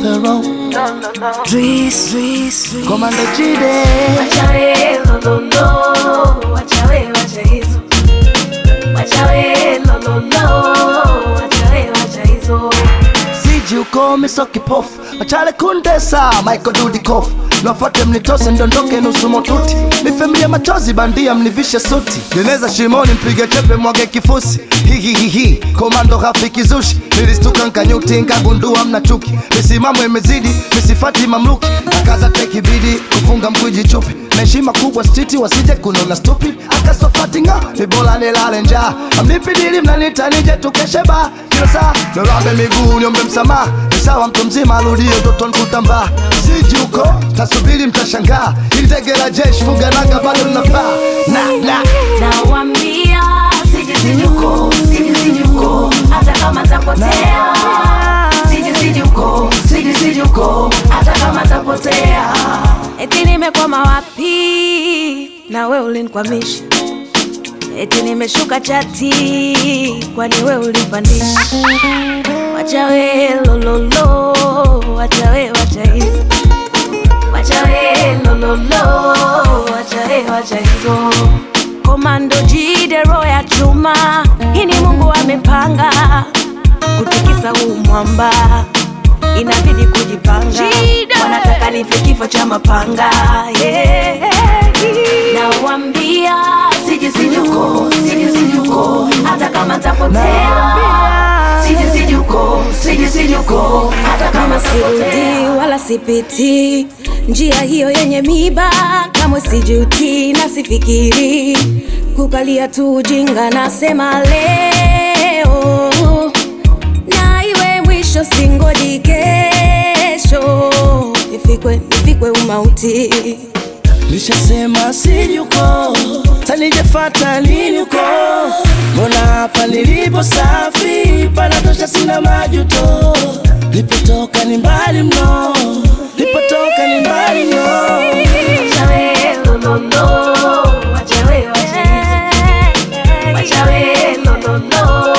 Pharaoh Dris, Dris, Dris. Komando Jide Wacha we lololo, wacha we wacha hizo. Wacha we lololo, wacha we wacha hizo. Siji ukome so kipofu Machale kundesa Michael Dudikoff Niwafuate mnitose ndondoke nusu motuti Nifemilie machozi bandia mnivishe suti Jeneza shimoni mpige chepe mwage kifusi Hihihihi Komando rafiki zushi Nilistuka nkanyuti nkagundua mna chuki Misimamo imezidi misifati mamluki Akaza teki bidi kufunga mkwiji chupi na heshima kubwa stiti wasije kunona stupid akasofati nga ni bora nilale njaa amnipidili mnanita nije tukeshe ba kila saa nirambe miguu niombe msamaha ni sawa mtu mzima arudie utoto nkutambaa siji huko tasubiri mtashangaa ili tege la jeshi funga nanga bado linapaa na na Nawambia siji siji huko, siji siji huko, hata kama tapotea. Siji siji huko, siji siji huko, hata kama tapotea. Eti nimekwama wapi na we ulinikwamisha, eti nimeshuka chati, kwani we ulipandisha. Wacha we lololo, wacha we wacha hizo, wacha we lololo, wacha we wacha hizo. Komando jide roho ya chuma, hii ni Mungu amepanga kutikisa huu mwamba, inabidi kujipanga. Wanataka nife kifo cha mapanga yeah. Nawambia siji sijuko, siji sijuko, hata kama tapotea. Siji sijuko, siji sijuko, hata kama sirudi wala sipiti njia hiyo yenye miba, kamwe sijuti na sifikiri kukalia tu ujinga. Nasema leo na iwe mwisho, singoji kesho nifikwe, nifikwe umauti. Nishasema siji huko tanijefata lini huko mbona hapa nilipo safi panatosha sina majuto lipotoka ni mbali mno lipotoka ni mbali mno Wacha we lololo, wacha we wacha hizo. Wacha we lololo,